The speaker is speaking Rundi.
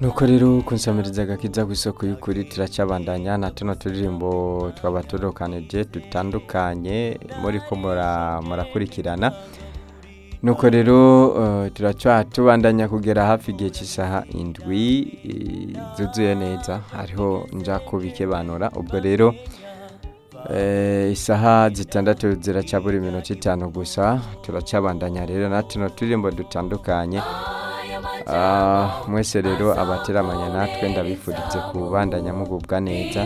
nuko rero kunsamiriza agakiza ku isoko y'ukuri turacabandanya na tuno turirimbo twaba turokanije dutandukanye muri ko mura- murakurikirana nuko rero eh, turaca tubandanya kugera hafi igihe cy'isaha indwi eh, zuzuye neza hariho nja kubikebanura ubwo rero eh, isaha zitandatu ziraca buri minota itanu gusa turacabandanya rero na tuno turirimbo dutandukanye Ah, mwese rero abateramanya natwe ndabifurize kubandanya mugubwa neza